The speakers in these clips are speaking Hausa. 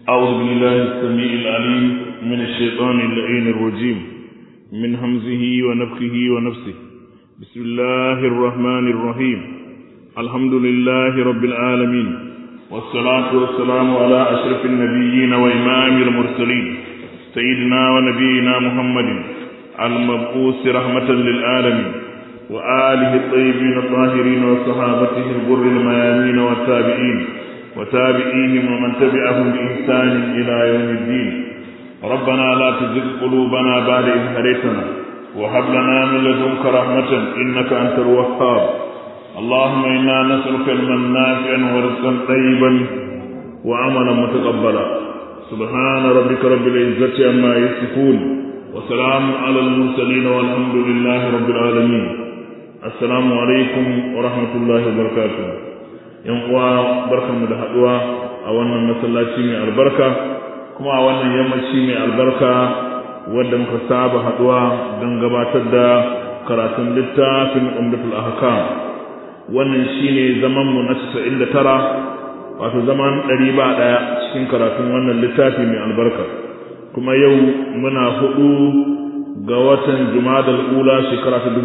أعوذ بالله السميع العليم من الشيطان اللعين الرجيم من همزه ونفخه ونفسه بسم الله الرحمن الرحيم الحمد لله رب العالمين والصلاة والسلام على أشرف النبيين وإمام المرسلين سيدنا ونبينا محمد المبعوث رحمة للعالمين وآله الطيبين الطاهرين وصحابته الغر الميامين والتابعين وتابعيهم ومن تبعهم بإحسان إلى يوم الدين ربنا لا تزغ قلوبنا بعد إذ هديتنا وهب لنا من لدنك رحمة إنك أنت الوهاب اللهم إنا نسألك علما نافعا ورزقا طيبا وعملا متقبلا سبحان ربك رب العزة عما يصفون وسلام على المرسلين والحمد لله رب العالمين السلام عليكم ورحمة الله وبركاته yan uwa barkanmu da haduwa a wannan masallaci mai albarka kuma a wannan yammaci mai albarka wanda muka saba haduwa don gabatar da karatun littafin umdatul ahkam wannan shine zaman mu na 99 wato zaman 100 ba daya cikin karatun wannan littafi mai albarka kuma yau muna hudu ga watan jumadal ula shekara ta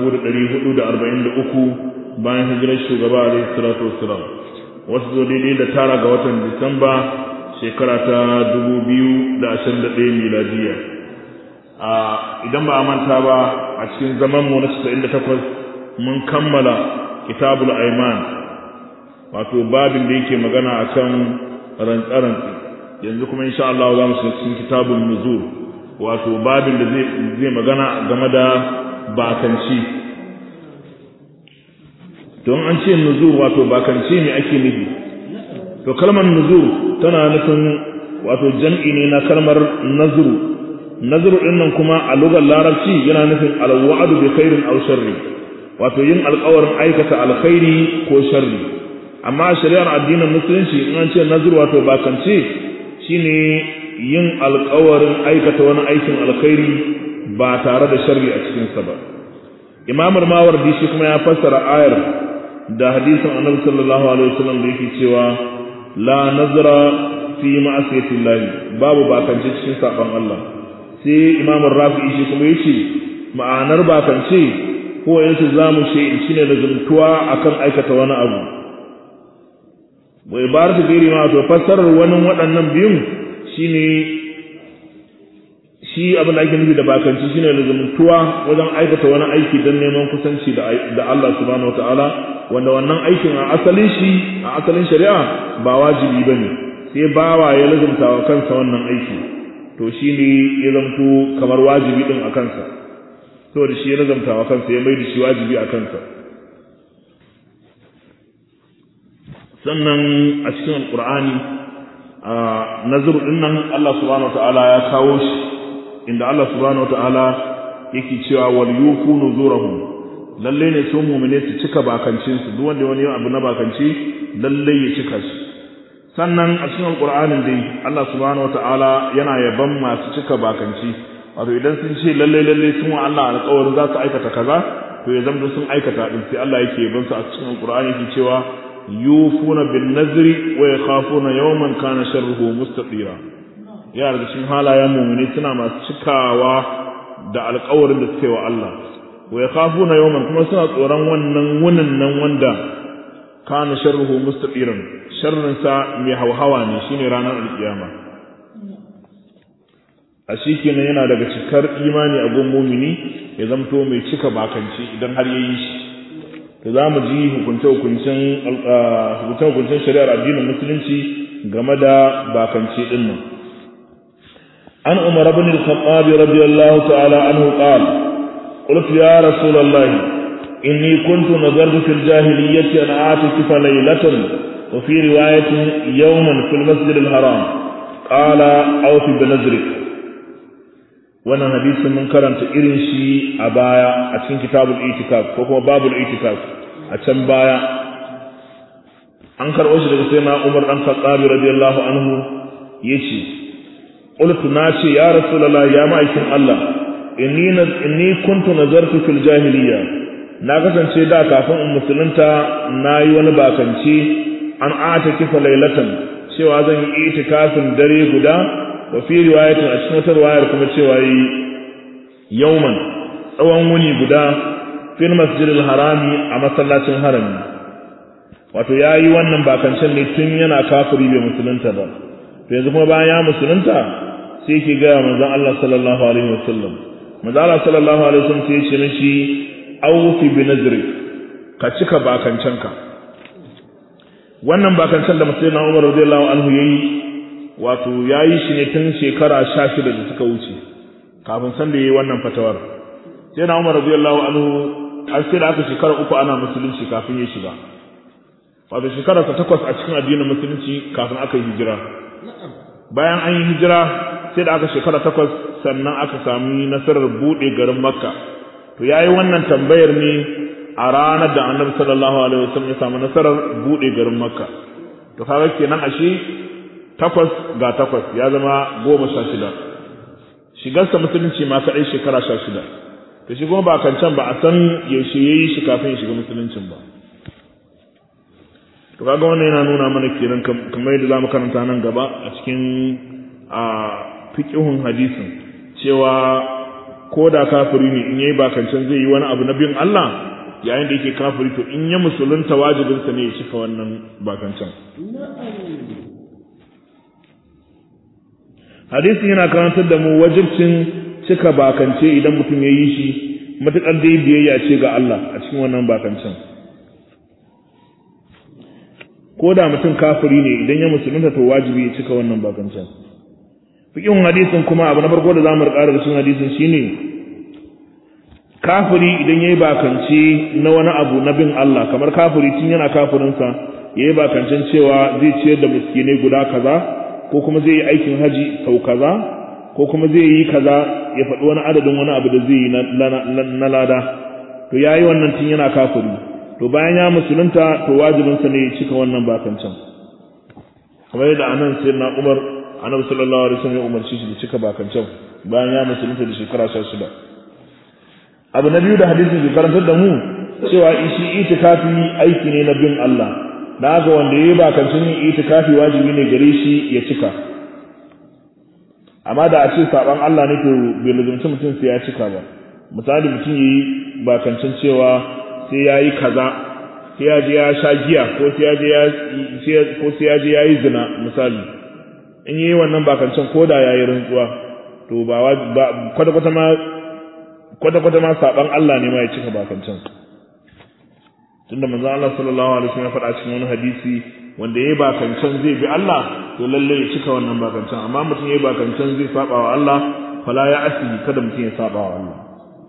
1443 bayan hijirar shugaba alaihi salatu wassalam wasu zo daidai da tara ga watan disamba shekara ta 2021 miladiya idan ba a manta ba a cikin zaman mu na 98 mun kammala kitabul aiman wato babin da yake magana akan rantsarantsi yanzu kuma insha Allah za mu shiga cikin kitabun nuzur wato babin da zai magana game da bakanci don an ce nuzur wato bakanci ne ake nufi to kalmar nuzur tana nufin wato jam'i ne na kalmar nazuru nazuru din nan kuma a lugar larabci yana nufin alwa'adu bi khairin aw sharri wato yin alƙawarin aikata alkhairi ko sharri amma shari'ar addinin musulunci in an ce nazuru wato bakance shine yin alƙawarin aikata wani aikin alkhairi ba tare da sharri a cikinsa ba imamul mawardi shi kuma ya fassara ayar da hadisin annabi sallallahu alaihi wasallam da yake cewa la nazra fi ma'asiyati llahi babu bakance cikin saban Allah sai imam rafi'i shi kuma yace ma'anar bakance ko yanzu zamu ce shine da zuntuwa akan aikata wani abu wa ibaratu gairi ma to fassarar wani waɗannan biyun shine shi abin da ake nufi da bakanci shine lazumtuwa wajen aikata wani aiki don neman kusanci da Allah subhanahu wataala wanda wannan aikin a asalin shi a asalin shari'a ba wajibi bane sai bawa ya lazumta wa kansa wannan aiki to shine ya zamto kamar wajibi din a kansa saboda shi ya lazumta wa kansa ya mai da shi wajibi a kansa sannan a cikin alqur'ani a nazar din nan Allah subhanahu wataala ya kawo shi inda Allah subhanahu wataala yake cewa wal yufu nuzurahum lalle ne su mu'mine su cika bakancin su duk wanda wani abu na bakanci lalle ya cika shi sannan a cikin alqur'anin dai Allah subhanahu wataala yana yaban masu cika bakanci wato idan sun ce lalle lalle sun wa Allah alƙawarin za su aikata kaza to ya zama sun aikata din sai Allah yake yaban su a cikin alqur'ani yake cewa yufuna bin nazri wa yakhafuna yawman kana sharruhu mustatira ya daga cikin halayen mu'mini suna masu cikawa da alƙawarin da suke wa Allah wa yakhafuna yawman kuma suna tsoron wannan wunin nan wanda kana sharruhu mustaqiran sharrin sa mai hauhawa ne shine ranar alkiyama a kenan yana daga cikar imani a gun mu'mini ya zamto mai cika bakanci idan har yayi shi to za mu ji hukunce-hukuncen hukunce-hukuncen shari'ar addinin musulunci game da bakanci din nan عن عمر بن الخطاب رضي الله تعالى عنه قال قلت يا رسول الله إني كنت نظرت في الجاهلية أن أعتكف ليلة وفي رواية يوما في المسجد الحرام قال أوف بنذرك وانا حديث من كرنت إرن شي أبايا أتين كتاب الإيتكاف وهو باب الإيتكاف أتن بايا أنكر أشرك سيدنا عمر بن الخطاب رضي الله عنه يشي قلت ناشي يا رسول الله يا مايكن الله inni inni kuntu nazartu fil jahiliya na kasance da kafin in musulunta nayi wani bakanci an ata kifa lailatan cewa zan yi itikafin dare guda wa fi riwayatin a cikin wata riwayar kuma cewa yi yauman tsawon wuni guda fil masjidil harami a masallacin harami wato ya yi wannan bakancen ne tun yana kafiri bai musulunta ba to yanzu kuma bayan ya musulunta sai ke gaya manzon Allah sallallahu alaihi wasallam manzon Allah sallallahu alaihi wasallam sai ya ce mishi awfi bi nadri ka cika bakancenka wannan bakancan da musulun na umar radiyallahu anhu yayi wato yayi shi ne tun shekara 16 da suka wuce kafin san da yayi wannan fatawar sai na umar radiyallahu anhu an sai da aka shekara uku ana musulunci kafin ya shiga wato shekara ta takwas a cikin addinin musulunci kafin aka yi hijira bayan an yi hijira sai da aka shekara takwas sannan aka sami nasarar buɗe garin makka to yayi wannan tambayar ne a ranar da annabi sallallahu alaihi wasallam ya samu nasarar bude garin makka to kaga kenan ashe takwas ga takwas ya zama goma sha shida shigarsa musulunci ma kaɗai shekara sha shida to shi kuma ba kan can ba a san yaushe ya yi shi kafin ya shiga musuluncin ba to kaga wannan yana nuna mana kenan kamar yadda zamu karanta nan gaba a cikin a fiqhun hadisin cewa ko da kafiri ne in yayi bakancan zai yi wani abu na bin Allah yayin da yake kafiri to in ya musulunta wajibinsa ne ya cika wannan bakancan hadisi yana karantar da mu wajibcin cika bakance idan mutum ya yi shi matuƙar dai biyayya ce ga Allah a cikin wannan bakancan ko da mutum kafiri ne idan ya musulunta to wajibi ya cika wannan bakancan fikin hadisin kuma abu na farko da zamu rika da cikin hadisin shine kafiri idan yayi bakance na wani abu na bin Allah kamar kafiri tun yana kafirinsa yayi bakancen cewa zai ciyar da miskinai guda kaza ko kuma zai yi aikin haji sau kaza ko kuma zai yi kaza ya faɗi wani adadin wani abu da zai yi na lada to yayi wannan tun yana kafiri to bayan ya musulunta to wajibinsa ne ya cika wannan bakancen kamar yadda anan sai na Umar annabi sallallahu alaihi wasallam ya umarci shi da cika bakancan bayan ya musulunta da shekara 16 abu na biyu da hadisi ke karantar da mu cewa shi itikafi aiki ne na bin Allah na ga wanda yayi bakancin yin itikafi wajibi ne gare shi ya cika amma da a ce saban Allah ne to bai lazumci mutum sai ya cika ba misali mutum yayi bakancin cewa sai yayi kaza sai ya je ya sha giya ko sai ya je ya ko sai ya je ya yi zina misali in yi wannan bakancan ko da yayi rantsuwa to ba kwata kwata ma kwata kwata ma saban Allah ne ma ya cika bakancan tunda manzo Allah sallallahu alaihi wasallam ya faɗa cikin wani hadisi wanda yayi bakancan zai bi Allah to lalle ya cika wannan bakancan amma mutum yayi bakancan zai saba wa Allah fala ya asi kada mutum ya saba wa Allah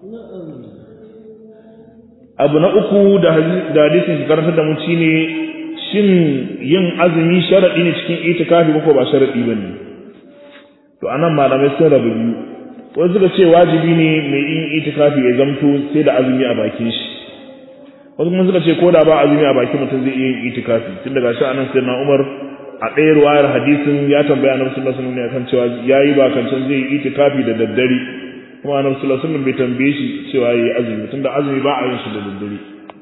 abu na uku da hadisin ki karantar da mu shine shin yin azumi sharadi ne cikin itikafi ko ba sharadi bane to anan malamai sun rabu biyu wasu suka ce wajibi ne mai yin itikafi ya zamto sai da azumi a bakin shi wasu kuma suka ce ko da ba azumi a bakin mutum zai iya yin itikafi tun daga shi anan sai na Umar a ɗaya ruwayar hadisin ya tambaya annabi sallallahu alaihi wasallam akan cewa yayi ba kan can zai yi itikafi da daddare kuma annabi sallallahu alaihi wasallam bai tambaye shi cewa yayi azumi tunda azumi ba a yin shi da daddare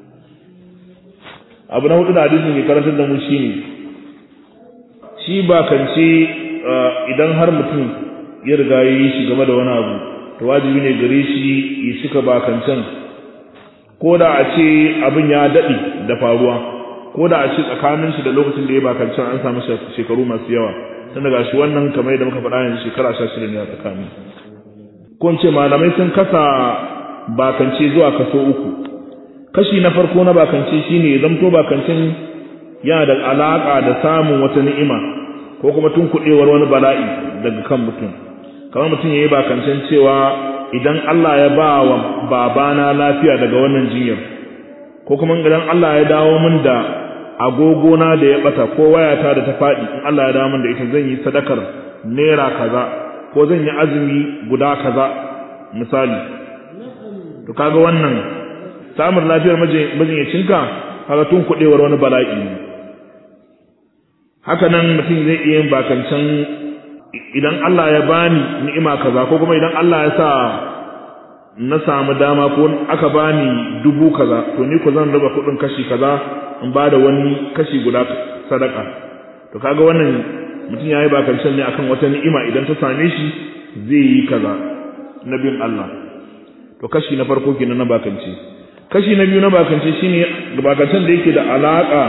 abu na hudu da hadisin ke karantar da mu shine shi ba kance idan har mutum ya riga ya yi shi game da wani abu to wajibi ne gare shi ya cika bakancan ko da a ce abin ya daɗe da faruwa ko da a ce tsakanin shi da lokacin da ya bakancan an samu shekaru masu yawa tun daga shi wannan kamar yadda muka faɗa yanzu shekara sha shida ne a tsakani ko ce malamai sun kasa bakance zuwa kaso uku kashi na farko na bakance shine zamto bakancin yana da alaka da samun wata ni'ima ko kuma tun kuɗewar wani bala'i daga kan mutum kamar mutum yayi bakancin cewa idan Allah ya ba wa babana lafiya daga wannan jinyar ko kuma idan Allah ya dawo min da agogona da ya bata ko wayata da ta faɗi in Allah ya dawo min da ita zan yi sadakar naira kaza ko zan yi azumi guda kaza misali to kaga wannan samun lafiyar majinyacinka kaga tun kuɗewar wani bala'i ne haka nan mutum zai iya yin bakancan idan Allah ya bani ni'ima kaza ko kuma idan Allah ya sa na samu dama ko aka bani dubu kaza to ni ko zan raba kuɗin kashi kaza in ba da wani kashi guda sadaka to kaga wannan mutum yayi bakancen ne akan wata ni'ima idan ta same shi zai yi kaza na bin Allah to kashi na farko kenan na bakance kashi na biyu na bakance shine bakancen da yake da alaka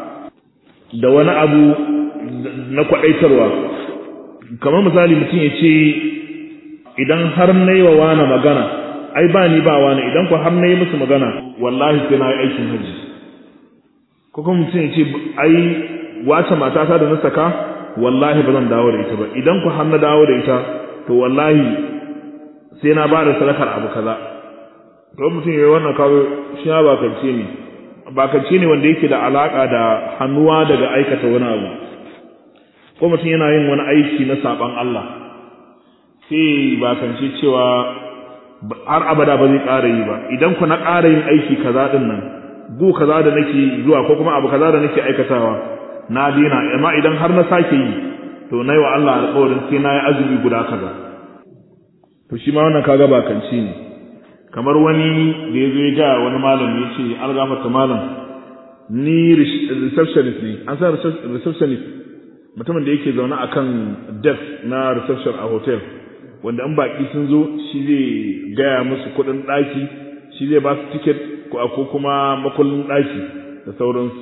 da wani abu na kwadaitarwa kamar misali mutum ya ce idan har na yi wa wani magana ai ba ni ba wani idan ku har na yi musu magana wallahi sai na yi aikin hajji ko kuma mutum ya ce ai wace matata da na saka wallahi ba zan dawo da ita ba idan ku har na dawo da ita to wallahi sai na ba da sadakar abu kaza to mutum ya yi wannan kawo shi ya bakance ne bakance ne wanda yake da alaka da hannuwa daga aikata wani abu ko mutum yana yin wani aiki na saban Allah sai bakance cewa har abada ba zai ƙara yi ba idan ku na ƙara yin aiki kaza din nan gu kaza da nake zuwa ko kuma abu kaza da nake aikatawa na dina amma idan har na sake yi to nayi wa Allah alƙawarin sai na yi azumi guda kaza to shi ma wannan kaga bakanci ne kamar wani da ya zo ya ga wani malami ya ce algafarta malam ni receptionist ne an san receptionist mutumin da yake zaune akan desk na reception a hotel wanda in baki sun zo shi zai gaya musu kuɗin ɗaki shi zai ba su tiket ko kuma makullin ɗaki da sauransu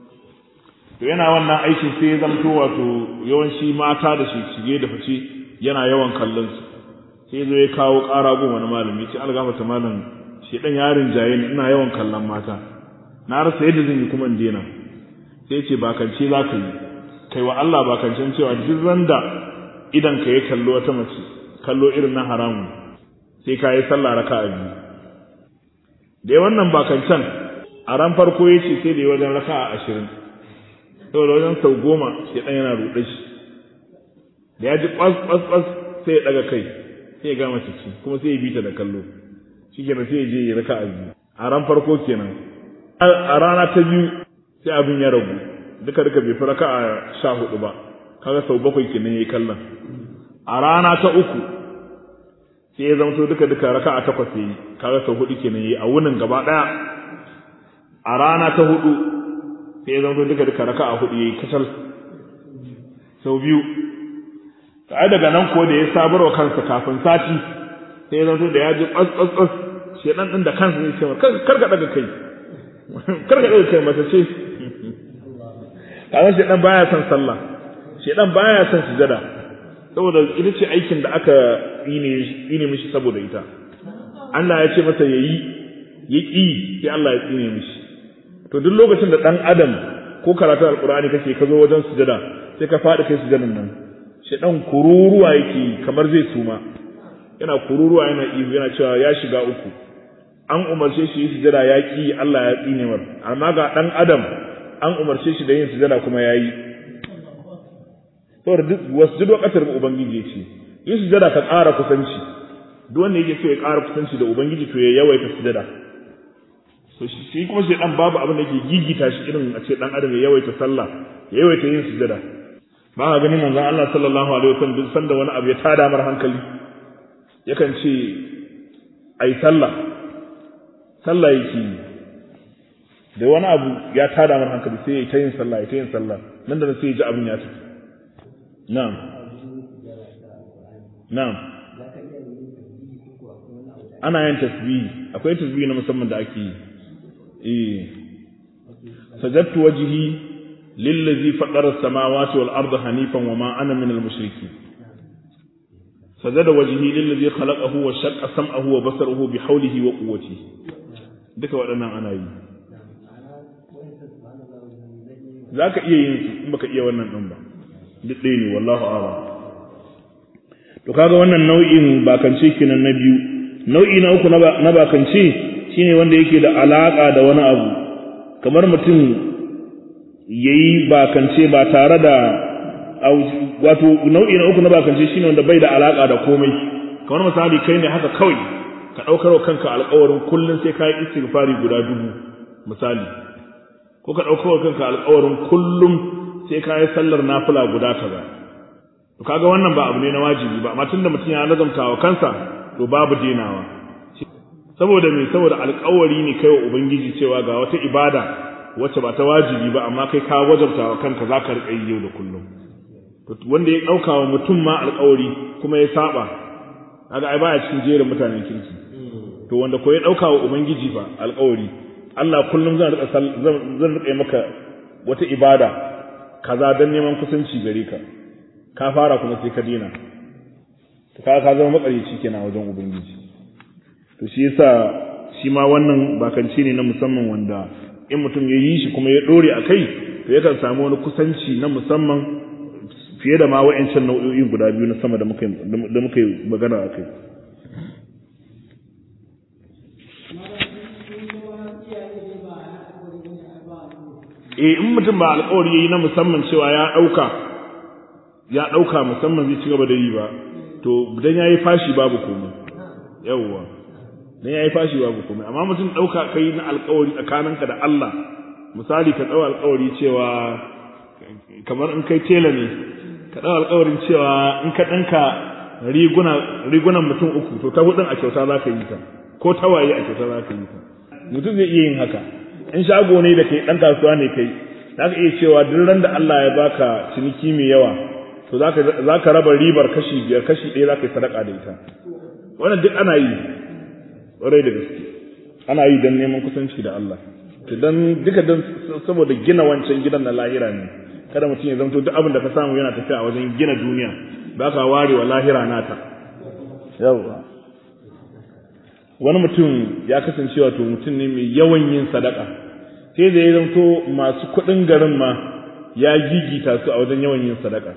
to yana wannan aikin sai ya zamto wato yawanci mata da shi shige da fice yana yawan kallon su sai zo ya kawo ƙara gun wani malami ce algafata malam shi dan yarin jaye ni ina yawan kallon mata na rasa yadda zan yi kuma in daina sai ce bakance za ka yi kai wa Allah bakancen cewa duk randa idan ka yi kallo wata mace kallo irin na haramun sai ka yi sallah raka a biyu da wannan bakancen a ran farko ya ce sai da yi wajen raka a ashirin saboda wajen sau goma shi ɗan yana ruɗe shi da ya ji ƙwas ƙwas ƙwas sai ya ɗaga kai sai ya gama ciki kuma sai ya bi ta da kallo shi kenan sai ya je ya raka a biyu a ran farko kenan a rana ta biyu sai abin ya ragu duka duka bai fi raka a sha hudu ba kaga sau bakwai kenan ya yi kallon a rana ta uku sai ya zamto duka duka raka a takwas ya yi kaga sau hudu kenan ya yi a wunin gaba ɗaya a rana ta hudu sai ya zamto duka duka raka a hudu ya yi kasar sau biyu ai daga nan ko da ya sabarwa kansa kafin sati sai ya zanto da ya ji ƙwas ƙwas ƙwas shedan din da kansa zai ce kar ka daga kai kar ka daga kai mata ce kaga shedan baya son sallah shedan baya son sujada saboda ita ce aikin da aka yi ne mishi saboda ita Allah ya ce masa yayi ya ƙi sai Allah ya tsine mishi to duk lokacin da dan adam ko karatu alqur'ani kake ka zo wajen sujada sai ka faɗi kai sujadan nan shedan kururuwa yake kamar zai suma yana kururuwa yana ihu yana cewa ya shiga uku an umarce shi yi sujada ya ki Allah ya tsine mar amma ga dan adam an umarce shi da yin sujada kuma ya yi saboda duk wasu duk ƙasar ubangiji ce yin sujada ka ƙara kusanci duk wanda yake so ya ƙara kusanci da ubangiji to ya yawaita sujada so shi kuma shi dan babu abin da yake gigita shi irin a ce dan adam ya yawaita sallah ya yawaita yin sujada ba ka gani manzon Allah sallallahu alaihi wasallam duk sanda wani abu ya tada mar hankali yakan ce ai sallah sallah yake yi da wani abu ya tada mar hankali sai ya ta yin sallah ya ta yin sallah nan da sai ya ji abin ya tafi na'am na'am ana yin tasbihi akwai tasbihi na musamman da ake yi eh sajadtu wajhi lillazi faqara as-samawati wal arda hanifan wa ma ana min al-mushrikeen sajada wajhi lillazi khalaqahu wa shaqqa sam'ahu wa basarahu bi hawlihi wa quwwatihi duka waɗannan ana yi zaka iya yin su in baka iya wannan din ba duk ɗaya ne wallahu a'lam to kaga wannan nau'in bakance kenan na biyu nau'i na uku na bakance shine wanda yake da alaka da wani abu kamar mutum yayi bakance ba tare da wato nau'i na uku na bakance shine wanda bai da alaka da komai kamar misali kai ne haka kawai ka daukar wa kanka alƙawarin kullun sai ka yi istighfari guda dubu misali ko ka daukar wa kanka alƙawarin kullum sai ka yi sallar nafila guda kaza to kaga wannan ba abu ne na wajibi ba amma tunda mutum ya lazamta wa kansa to babu denawa saboda me saboda alƙawari ne kai wa ubangiji cewa ga wata ibada wacce ba ta wajibi ba amma kai ka wajabta wa kanka za ka riƙa yi yau da kullum wanda ya ɗauka wa mutum ma alƙawari kuma ya saba kaga ai baya cikin jerin mutanen kirki to wanda ko ya ɗauka wa ubangiji fa alƙawari Allah kullum zan riƙa zan riƙa maka wata ibada kaza dan neman kusanci gare ka ka fara kuma sai ka dina to ka ka zama makarici kenan wajen ubangiji to shi yasa shi ma wannan bakanci ne na musamman wanda in mutum ya yi shi kuma ya dore a kai to yakan samu wani kusanci na musamman fiye da ma wa'ancan nau'o'i guda biyu na sama da muka da muka yi magana a kai eh in mutum ba alƙawari yayi na musamman cewa ya ɗauka ya ɗauka musamman zai ci gaba da yi ba to dan yayi fashi babu komai yawwa dan yayi fashi babu komai amma mutum ɗauka kai na alƙawari tsakaninka da Allah misali ka ɗau alƙawari cewa kamar in kai tela ne ka ɗau alƙawarin cewa in ka ɗinka riguna rigunan mutum uku to ta hudun a kyauta za ka yi ta ko tawaye a kyauta za ka yi ta mutum zai iya yin haka in shago ne da kai ɗan kasuwa ne kai za ka iya cewa duk ran da Allah ya baka ciniki mai yawa to za ka raba ribar kashi biyar kashi ɗaya za ka yi sadaka da ita wannan duk ana yi ƙwarai da gaske ana yi don neman kusanci da Allah to dan duka dan saboda gina wancan gidan na lahira ne kada mutum ya zanto duk abin da ka samu yana tafiya a wajen gina duniya ba ka ware wa lahira nata yawa wani mutum ya kasance wato mutum ne mai yawan yin sadaka sai da ya zanto masu kuɗin garin ma ya gigita su a wajen yawan yin sadaka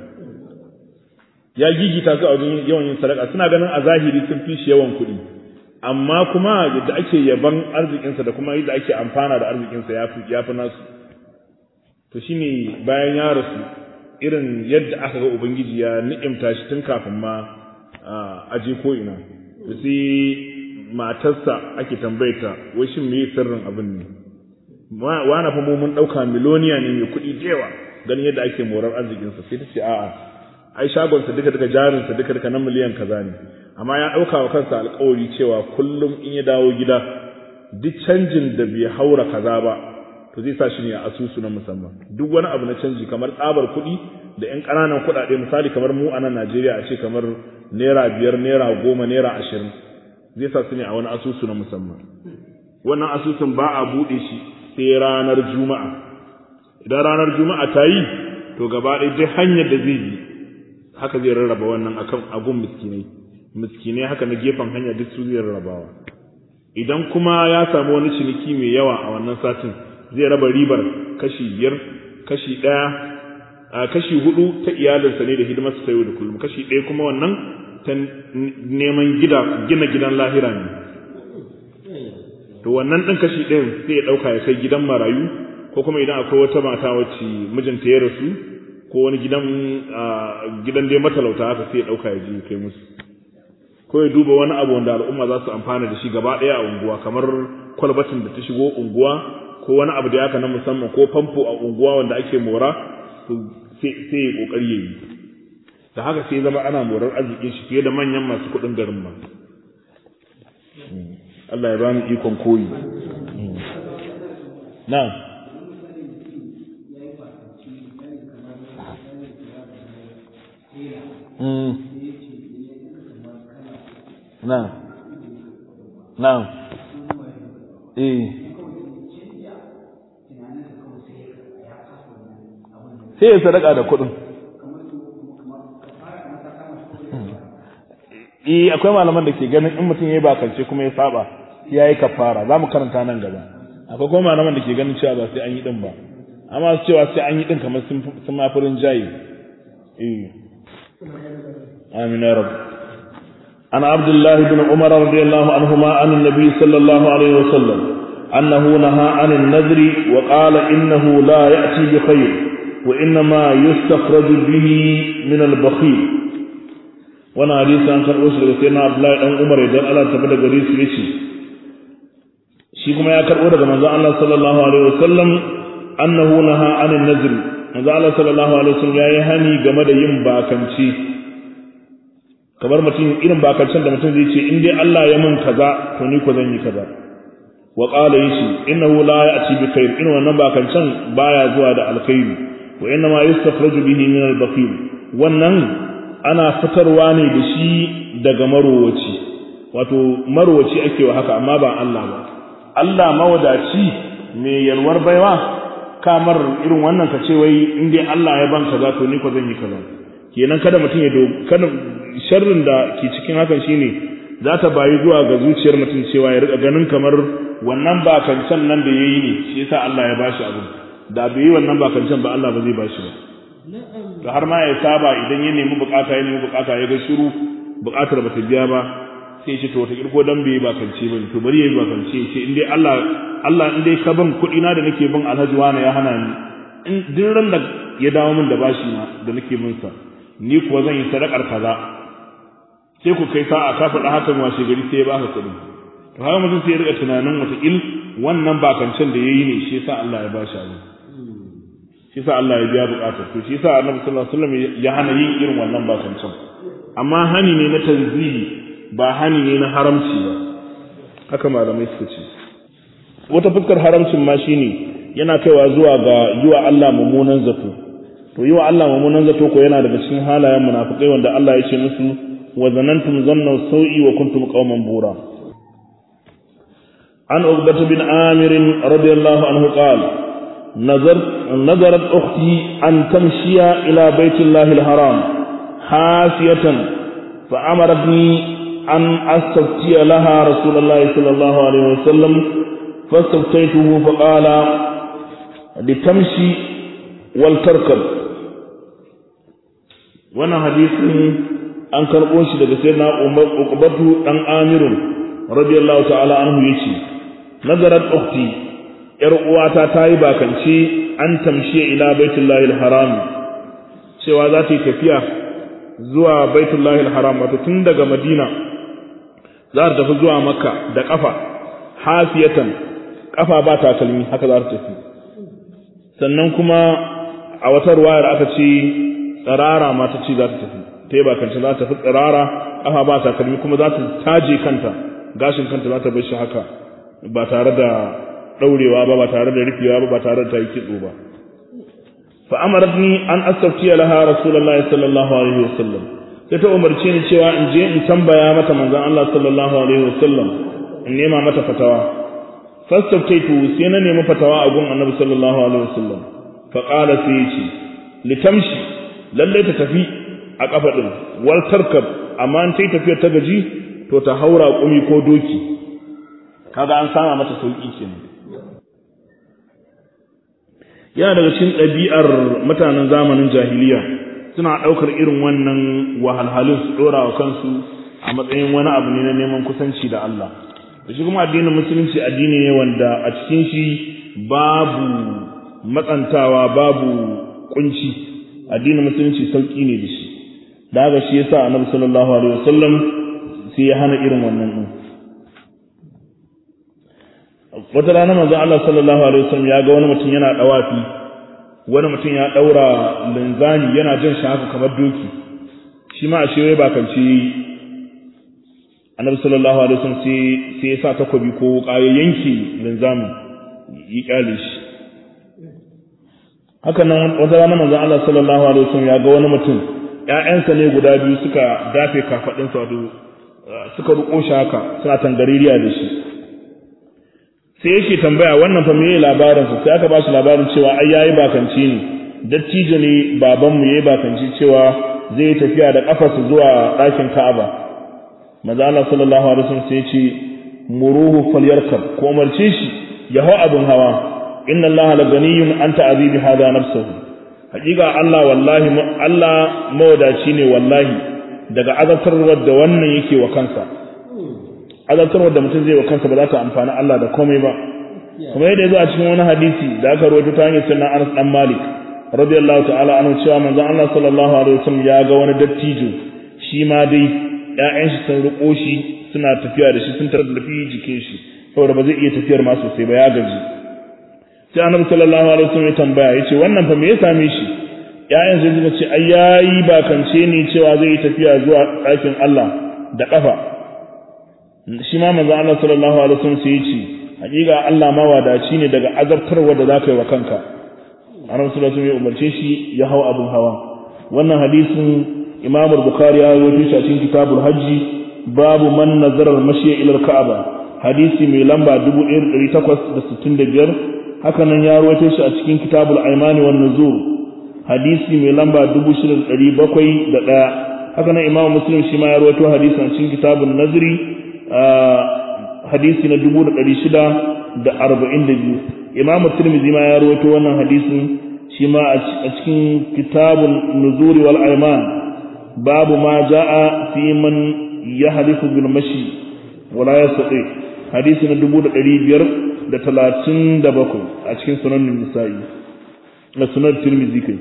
ya gigita su a wajen yawan yin sadaka suna ganin a zahiri sun fi shi yawan kuɗi amma kuma yadda ake yaban arzikinsa da kuma yadda ake amfana da arzikinsa ya fi ya fi nasu to shine bayan ya rasu irin yadda aka ga ubangiji ya ni'imta shi tun kafin ma a je ko ina sai matarsa ake tambayata wai shin me sirrin abin ne wani fa mu mun dauka miloniya ne mai kuɗi jewa ganin yadda ake morar arzikinsa sai ta ce a'a ai shagonsa duka duka jarinsa duka duka na miliyan kaza ne amma ya dauka wa kansa alƙawari cewa kullum in ya dawo gida duk canjin da bai haura kaza ba to zai sa shi ne a asusu na musamman duk wani abu na canji kamar tsabar kuɗi da ƴan ƙananan kuɗaɗe misali kamar mu a nan Najeriya a ce kamar naira biyar naira goma naira ashirin zai sa su ne a wani asusu na musamman wannan asusun ba a buɗe shi sai ranar juma'a idan ranar juma'a ta yi to gaba ɗaya duk hanyar da zai bi haka zai rarraba wannan akan agun miskinai miskinai haka na gefen hanya duk su zai rarrabawa idan kuma ya samu wani ciniki mai yawa a wannan satin zai raba ribar kashi biyar kashi ɗaya a kashi hudu ta iyalinsa ne da hidimarsa ta yau da kullum kashi ɗaya kuma wannan ta neman gida gina gidan lahira ne to wannan ɗin kashi ɗayan sai ya ɗauka ya kai gidan marayu ko kuma idan akwai wata mata wacce mijinta ya rasu ko wani gidan gidan dai matalauta haka sai ya ɗauka ya je kai musu ko ya duba wani abu wanda al'umma za su amfana da shi gaba ɗaya a unguwa kamar kwalbatin da ta shigo unguwa ko wani abu da haka na musamman ko famfo a unguwa wanda ake mora sai ya kokari ya yi da haka sai zama ana morar arzikin shi fiye da manyan masu kuɗin garin ma Allah ya bani ikon koyi na na na eh sai ya sadaka da kuɗin eh akwai malaman da ke ganin in mutum ya yi bakance kuma ya saba ya yi kafara za mu karanta nan gaba akwai kuma malaman da ke ganin cewa ba sai an yi din ba amma su cewa sai an yi din kamar sun ma furin jayi eh amin ya rabu عن عبد الله بن عمر رضي الله عنهما عن النبي صلى الله عليه وسلم أنه نهى عن النذر وقال إنه لا يأتي بخير وإنما يستخرج به من البخيل وانا حديث عن كربوس لغسينا عبد الله بن عمر يدل على تبدا غريس يشي shi kuma ya karbo daga manzon Allah sallallahu alaihi wasallam annahu naha anin nazr manzon Allah sallallahu alaihi wasallam yayi hani game da yin bakanci kamar mutum irin bakancin da mutum zai ce in dai Allah ya mun kaza to ni ko zan yi kaza wa qala yace innahu la ya'ti bi khair in wannan ba kancan baya zuwa da alkhairi wa inna ma yustakhraju bihi min al-bakhil wannan ana fitarwa ne da shi daga marowaci wato marowaci ake wa haka amma ba Allah ba Allah mawadaci mai yalwar baiwa kamar irin wannan ka ce wai in dai Allah ya ban kaza to ni ko zan yi kaza kenan kada mutum ya kada sharrin da ke cikin hakan shine za ta bayi zuwa ga zuciyar mutum cewa ya rika ganin kamar wannan bakancan nan da yayi ne shi yasa Allah ya bashi abu da bai yi wannan bakancan ba Allah ba zai bashi ba to har ma ya saba idan ya nemi bukata ya nemi bukata ya ga shiru bukatar ba ta biya ba sai ce to wata kirko dan bai bakance ba to bari yayi bakance ce in dai Allah Allah in dai ka ban kuɗi na da nake bin Alhaji wani ya hana ni in duk ran da ya dawo min da bashi na da nake bin sa ni kuwa zan yi sadakar kaza sai ku kai sa'a ka faɗa hakan washe gari sai ya baka kuɗi to haka mutum sai ya rika tunanin wata il wannan bakancen da yayi ne shi yasa Allah ya bashi abu shi yasa Allah ya biya bukatar to shi yasa Annabi sallallahu alaihi wasallam ya hana yin irin wannan bakancen amma hani ne na tanzihi ba hani ne na haramci ba haka malamai suka ce wata fuskar haramcin ma shine yana kaiwa zuwa ga yiwa Allah mummunan zato to yiwa Allah mummunan zato ko yana daga cikin halayen munafikai wanda Allah ya ce musu wa zanantum zanna sau'i wa kuntum qauman bura an uqbah bin amir radiyallahu anhu qala نظرت نظرت أختي أن تمشي إلى بيت الله الحرام حافية فأمرتني أن أستفتي لها رسول الله صلى الله عليه وسلم فاستفتيته فقال لتمشي ولتركب وانا حديث an karɓo shi daga sai na uqbatu dan amirun radiyallahu ta'ala anhu yace nazarat ukhti yar uwata ta yi bakance an tamshiya ila baitullahi haram cewa za ta yi tafiya zuwa baitullahi haram wato tun daga madina za ta tafi zuwa makka da kafa hafiyatan kafa ba takalmi haka za ta tafi sannan kuma a wata ruwayar aka ce tsirara ma ta ce za ta tafi ta yi bakance za ta tafi tsirara kafa ba takalmi kuma za ta taje kanta gashin kanta za ta bar shi haka ba tare da daurewa ba ba tare da rufewa ba ba tare da ta yi kitso ba fa amaratni an astaftiya laha rasulullahi sallallahu alaihi wasallam sai ta umarce ni cewa in je in tambaya mata manzon Allah sallallahu alaihi wasallam in nema mata fatawa fastaftaitu sai na nemi fatawa a gun annabi sallallahu alaihi wasallam fa qala sai yace litamshi lalle ta tafi a kafa din wal tarkab amma in tai tafiyar ta gaji to ta haura kumi ko doki kaga an sama mata sauki kenan yana daga cikin ɗabi'ar mutanen zamanin jahiliya suna ɗaukar irin wannan wahalhalun su ɗora wa kansu a matsayin wani abu ne na neman kusanci da Allah da shi kuma addinin musulunci addini ne wanda a cikin shi babu matsantawa babu kunci addinin musulunci sauki ne da shi da haka shi yasa annabi sallallahu alaihi wasallam sai ya hana irin wannan din wata rana manzon Allah sallallahu alaihi wasallam ya ga wani mutum yana dawafi wani mutum ya daura linzani yana jan shi haka kamar doki shi ma a shewaye bakanci annabi sallallahu alaihi wasallam sai sai ya sa takobi ko wuka ya yanke linzamin yi kyale shi haka nan wata rana manzon Allah sallallahu alaihi wasallam ya ga wani mutum ƴaƴansa ne guda biyu suka dafe kafadinsa wato suka ruko shi haka suna tangaririya da shi sai yake tambaya wannan fa meye labarin sa sai aka ba shi labarin cewa ai yayi bakanci ne dattijo ne baban mu yayi bakanci cewa zai tafiya da kafarsa zuwa ɗakin Ka'aba manzo Allah sallallahu alaihi wasallam sai ya ce muruhu falyarkab ko umarce shi ya hau abin hawa inna Allah la ganiyun an ta'azibi hada nafsuhu hakika Allah wallahi Allah mawadaci ne wallahi daga azabtarwar da wannan yake wa kansa azabtarwar da mutum zai wa kansa ba za ta amfani Allah da komai ba kuma yadda ya zo a cikin wani hadisi da aka rawaito ta hanyar sunan Anas dan Malik radiyallahu ta'ala anhu cewa manzon Allah sallallahu alaihi wasallam ya ga wani dattijo shi ma dai ƴaƴan shi sun riko shi suna tafiya da shi sun tarar da fi jikin shi saboda ba zai iya tafiyar ma sosai ba ya gaji sai annabi sallallahu alaihi wasallam ya tambaya yace wannan fa me ya same shi ƴaƴan sai suka ce ai yayi bakance ne cewa zai yi tafiya zuwa ɗakin Allah da ƙafa shi ma manzo Allah sallallahu alaihi wasallam sai yace hakika Allah mawadaci ne daga azabtarwa da zaka yi wa kanka annabi sallallahu alaihi wasallam umarce shi ya hau abun hawa wannan hadisin Imam Bukhari ya rawaito shi a cikin Kitabul Hajji babu man nazara al-mashi ila al-Ka'aba hadisi mai lamba 1865 haka nan ya rawaito shi a cikin Kitabul Aymani wan Nuzur hadisi mai lamba 6701 haka nan Imam Muslim shi ma ya rawaito hadisin a cikin Kitabun Nazri hadisi na 1642 Imam Tirmidhi ma ya rawaito wannan hadisin shi ma a cikin Kitabun Nuzuri wal Ayman babu ma jaa fi man yahlifu bil mashi wala yastati hadisi na 1537 a cikin sunan Nisa'i na sunan Tirmidhi kai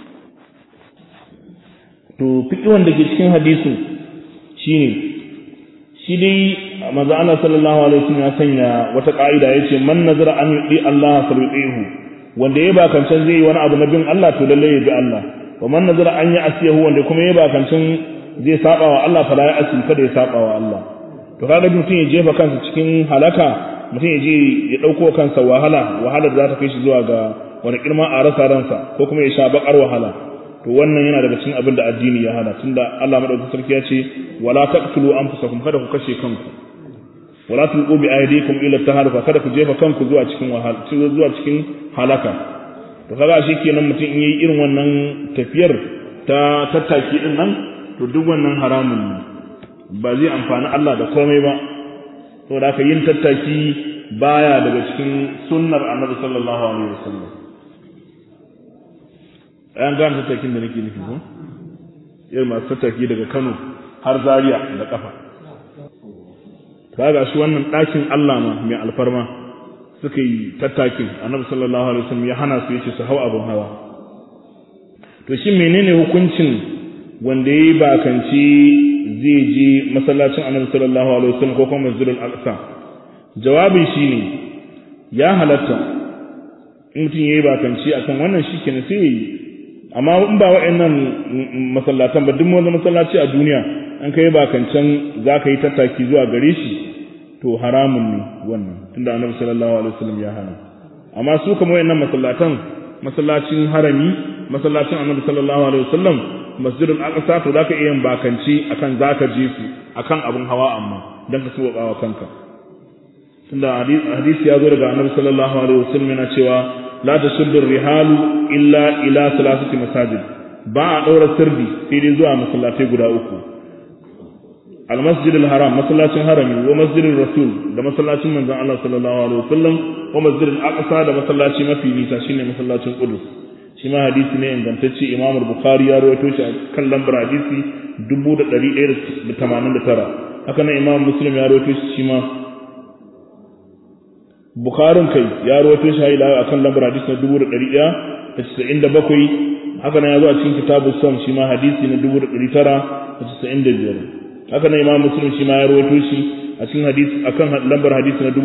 to fiqhun da ke cikin hadisin shine shi dai manzo Allah sallallahu alaihi wasallam ya sanya wata ka'ida yace man nazara an yudi Allah falyutihu wanda ya bakancan zai yi wani abu na bin Allah to lalle ya bi Allah wa man nazara an yi asiyahu wanda kuma ya bakancan zai saba wa Allah fala ya asi kada ya saba wa Allah to kaga mutum ya jefa kansa cikin halaka mutum ya je ya dauko kansa wahala wahala da za ta kai shi zuwa ga wani kirma a rasa ransa ko kuma ya sha bakar wahala to wannan yana daga cikin abin da addini ya hana tunda Allah madaukakin sarki ya ce wala taqtulu anfusakum kada ku kashe kanku wala tulqu bi aydikum ila taharuka kada ku jefa kanku zuwa cikin wahala zuwa cikin halaka to kaga shi kenan mutum in yayi irin wannan tafiyar ta tattaki din nan to duk wannan haramun ne ba zai amfani Allah da komai ba saboda haka yin tattaki baya daga cikin sunnar Annabi sallallahu alaihi wasallam an gane tattakin da nake nufi ko irin masu tattaki daga Kano har Zaria da kafa kaga shi wannan ɗakin Allah ma mai alfarma suka yi tattakin Annabi sallallahu alaihi wasallam ya hana su yace su hau abun hawa to shi menene hukuncin wanda yayi bakanci zai je masallacin Annabi sallallahu alaihi wasallam ko kuma Masjidil Aqsa jawabin shine ya halatta in mutum yayi bakanci akan wannan shikenan sai yayi amma in ba wa'annan masallatan ba duk wani masallaci a duniya an kai bakancan za ka yi tattaki zuwa gare shi to haramun ne wannan tunda annabi sallallahu alaihi wasallam ya hana amma su kuma wa'annan masallatan masallacin harami masallacin annabi sallallahu alaihi wasallam masjidul aqsa to zaka iya yin bakanci akan zaka je su akan abun hawa amma dan ka suwa bawa kanka tunda hadisi ya zo daga annabi sallallahu alaihi wasallam yana cewa la tashuddu rihalu illa ila salasati masajid ba a daura sirdi sai dai zuwa masallatai guda uku al masjid al haram masallacin harami wa masjid al rasul da masallacin manzon Allah sallallahu alaihi wasallam wa masjid al aqsa da masallaci mafi nisa shine masallacin qudus shi ma hadisi ne ingantacce imam bukhari ya rawaito shi kan lambar hadisi 1189 haka nan imam muslim ya rawaito shi ma Bukharin kai ya rawaito shi ila akan lambar hadisi na 1197 haka nan ya zo a cikin kitabu sam shi ma hadisi na 1995 haka nan Imam Muslim shi ma ya rawaito shi a cikin hadisi akan lambar hadisi na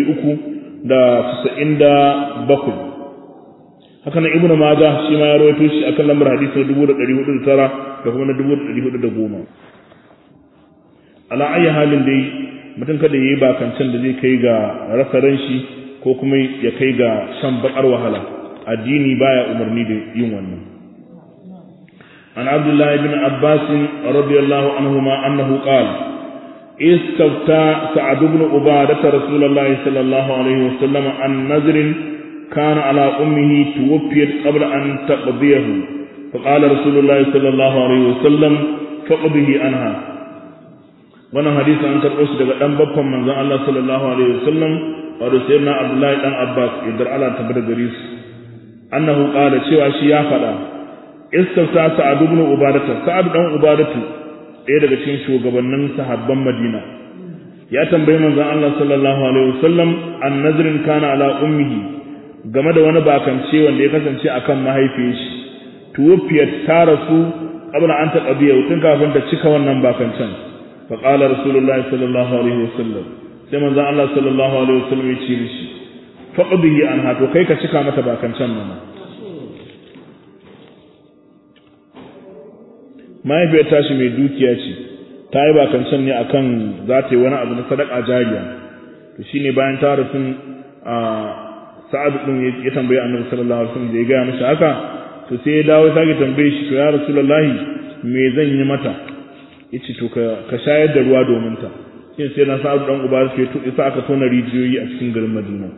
397 haka nan Ibn Majah shi ma ya rawaito shi akan lambar hadisi na 1409 da kuma na 1410 ala ayi halin dai mutum kada ya yi bakancan da zai kai ga rasa ran shi ko kuma ya kai ga shan bakar wahala addini baya umarni da yin wannan an abdullah ibn abbas radiyallahu anhuma annahu qala استفتى سعد بن عبادة رسول الله صلى الله عليه وسلم عن نذر كان على أمه توفيت قبل أن تقضيه فقال رسول الله صلى الله عليه وسلم فقضه عنها wannan hadisi an karɓo shi daga ɗan babban manzon Allah sallallahu alaihi wasallam wato sayyidina Abdullahi dan Abbas idan Allah ta bada gare su annahu qala cewa shi ya faɗa istafta sa'ad ibn ubadata sa'ad dan ubadatu ɗaya daga cikin shugabannin sahabban Madina ya tambayi manzon Allah sallallahu alaihi wasallam an nazrin kana ala ummihi game da wani bakance wanda ya kasance akan mahaifiyar shi tuwfiyat ta rasu qabla an taqdiya tun kafin ta cika wannan bakancen فقال رسول الله صلى الله عليه وسلم sai manzon Allah sallallahu alaihi wasallam ya ce mishi faqdihi anha to kai ka cika mata bakan can mana mahaifiyar tashi mai dukiya ce ta yi bakan can ne akan za ta yi wani abu na sadaka jariya to shine bayan ta rasu sa'ad din ya tambaye annabi sallallahu alaihi wasallam da ya ga mishi haka to sai ya dawo sake tambaye shi to ya rasulullahi me zan yi mata yace to ka ka shayar da ruwa domin ta shin sai na sa'ad dan uba sai to isa aka tona rijiyoyi a cikin garin Madina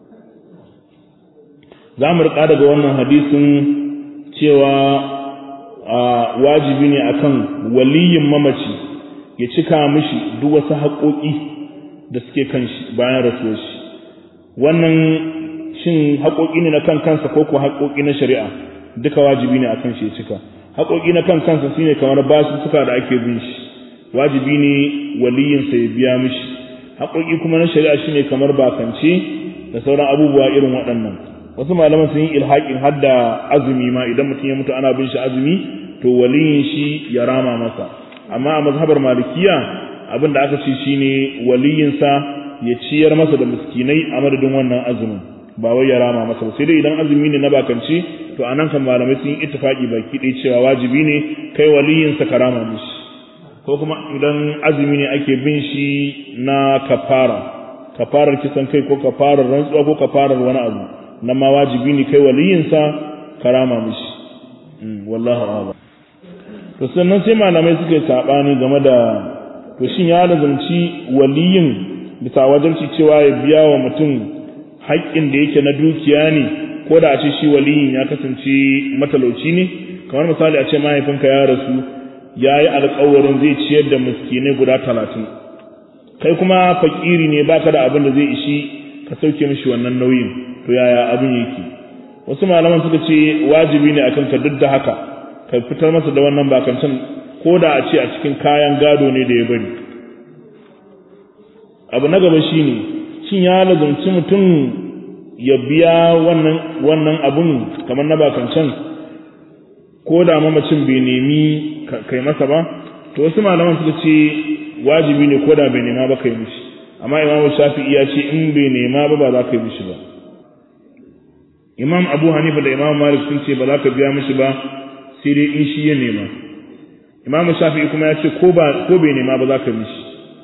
za mu rika daga wannan hadisin cewa wajibi ne akan waliyin mamaci ya cika mishi duk wasu haƙoƙi da suke kan shi bayan rasuwar shi wannan shin haƙoƙi ne na kan kansa ko ko haƙoƙi na shari'a duka wajibi ne akan shi ya cika haƙoƙi na kan kansa shine kamar basu suka da ake bin shi wajibi ne waliyin sa ya biya mishi haƙoƙi kuma na shari'a shine kamar bakance da sauran abubuwa irin waɗannan wasu malaman sun yi ilhaƙin hadda azumi ma idan mutum ya mutu ana bin shi azumi to waliyin shi ya rama masa amma a mazhabar malikiya abin da aka ce shine waliyinsa ya ciyar masa da miskinai a madadin wannan azumin ba wai ya rama masa ba sai dai idan azumi ne na bakance to anan kan malamai sun yi ittifaqi baki ɗaya cewa wajibi ne kai waliyinsa ka rama mishi ko kuma idan azumi ne ake bin shi na kafara kafarar kisan kai ko kafarar rantsuwa ko kafarar wani abu nan ma wajibi ne kai waliyinsa ka rama mishi wallahu a'lam to sannan sai malamai suka yi sabani game da to shin ya lazumci waliyin bisa wajibci cewa ya biya wa mutum haƙƙin da yake na dukiya ne ko da a ce shi waliyin ya kasance matalauci ne kamar misali a ce mahaifinka ya rasu ya yi alƙawarin zai ciyar da miskinai guda talatin kai kuma fakiri ne baka da abin da zai ishi ka sauke mishi wannan nauyin to yaya abin yake wasu malaman suka ce wajibi ne akan ka duk da haka ka fitar masa da wannan bakancan ko da a ce a cikin kayan gado ne da ya bari abu na gaba shine shin ya lazumci mutum ya biya wannan wannan abun kamar na bakancan ko da mamacin bai nemi kai masa ba to wasu malaman suka ce wajibi ne ko da bai nema ba kai mishi amma imamu shafi'i ya ce in bai nema ba ba za ka yi mishi ba imam abu hanifa da imam malik sun ce ba za ka biya mishi ba sai dai in shi ya nema imam shafi'i kuma ya ce ko ba ko bai nema ba za ka mishi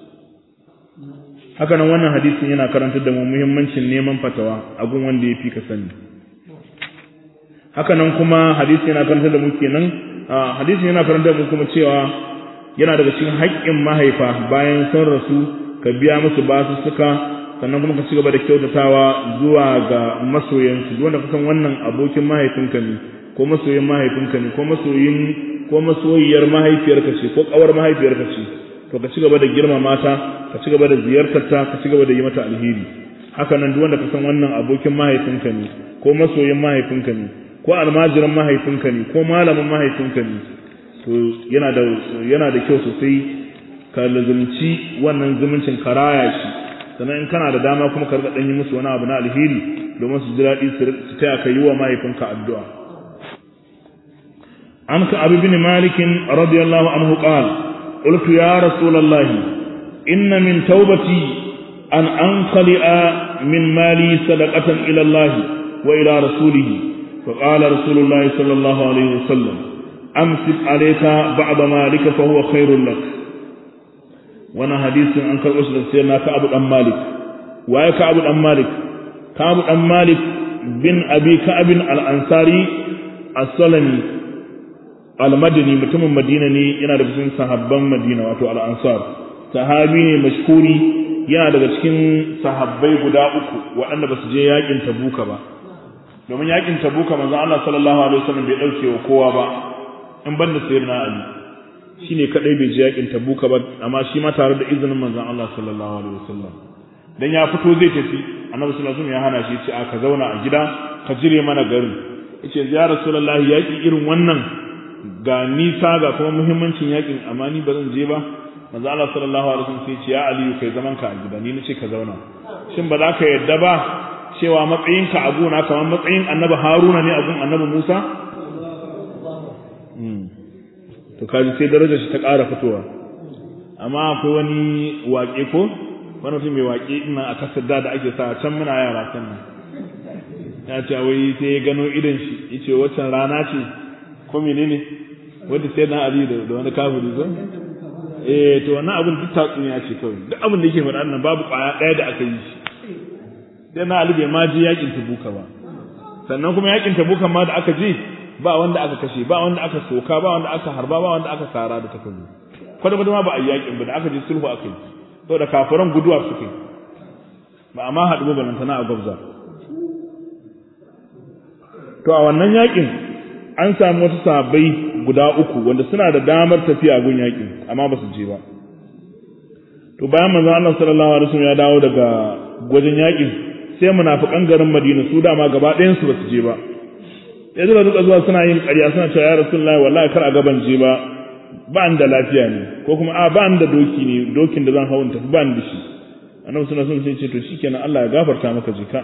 haka nan wannan hadisin yana karantar da mu muhimmancin neman fatawa a gun wanda ya fi ka sani haka nan kuma hadisin yana karantar da mu kenan hadisin yana karantar da mu kuma cewa yana daga cikin haƙƙin mahaifa bayan sun rasu ka biya musu basu suka sannan kuma ka ci gaba da kyautatawa zuwa ga masoyansu duk wanda kasan wannan abokin mahaifinka ne ko masoyin mahaifinka ne ko masoyin ko masoyiyar mahaifiyarka ce ko kawar mahaifiyarka ce to ka ci gaba da girmama ta ka ci gaba da ziyartar ta ka ci gaba da yi mata alheri haka nan duk wanda kasan wannan abokin mahaifinka ne ko masoyin mahaifinka ne ko almajiran mahaifinka ne ko malamin mahaifinka ne to yana da yana da kyau sosai ka lazumci wannan zumuncin karaya shi sannan in kana da dama kuma ka dan yi musu wani abu na alheri domin su ji daɗi su taya ka yi wa mahaifinka addu'a an ka abu bin malikin radiyallahu anhu qala qultu ya rasulullahi inna min taubati an anqali'a min mali sadaqatan ila Allah wa ila rasulih فقال رسول الله صلى الله عليه وسلم أمسك عليك بعض مالك فهو خير لك wannan hadisin an karɓo shi da sai na Ka'ab dan Malik waye Ka'ab dan Malik Ka'ab dan Malik bin Abi Ka'ab al-Ansari as-Salami al-Madini mutumin Madina ne yana daga cikin sahabban Madina wato al-Ansar sahabi ne mashkuri yana daga cikin sahabbai guda uku waɗanda ba su je yakin Tabuka ba domin yakin Tabuka manzon Allah sallallahu alaihi wasallam bai dauke wa kowa ba in banda sayyidina Ali shine kadai bai je yakin tabuka ba amma shi ma tare da izinin manzon Allah sallallahu alaihi wasallam dan ya fito zai tafi annabi sallallahu alaihi wasallam ya hana shi ce a ka zauna a gida ka jire mana garin yace ya rasulullahi yaki irin wannan ga nisa ga kuma muhimmancin yakin amma ni ba zan je ba manzon Allah sallallahu alaihi wasallam sai ce ya aliyu kai zaman ka a gida ni nace ka zauna shin ba za ka yadda ba cewa matsayinka a gona kamar matsayin annabi Haruna ne a gun annabi Musa to kaji sai darajar shi ta ƙara fitowa amma akwai wani waƙe ko wani mutum mai waƙe ina a kasar da da ake sa can muna yara can nan ya ce wai sai ya gano idan shi ya ce waccan rana ce ko menene wadda sai na ali da wani kafiri ko eh to wannan abin duk tatsuniya ce kawai duk abin da yake faɗa nan babu ƙwaya ɗaya da aka yi shi sai na Ali bai ma je yakin Tabuka ba sannan kuma yakin Tabuka ma da aka je ba wanda aka kashe ba wanda aka soka ba wanda aka harba ba wanda aka sara da takobi kwata kwata ma ba a yi yakin ba da aka je sulhu aka yi saboda kafiran guduwa suka yi ba amma haɗu ba lantana a gwabza to a wannan yakin an samu wasu sahabbai guda uku wanda suna da damar tafiya gun yakin amma ba su je ba to bayan manzon Allah sallallahu alaihi wasallam ya dawo daga gwajin yakin sai munafikan garin Madina su dama gaba ɗayan su ba su je ba sai suka duka zuwa suna yin ƙarya suna cewa ya Rasulullahi wallahi kar a gaban je ba ba ni da lafiya ne ko kuma a ba ni da doki ne dokin da zan hawo in tafi ba ni da shi annabi suna son sai ce to shikenan Allah ya gafarta maka jika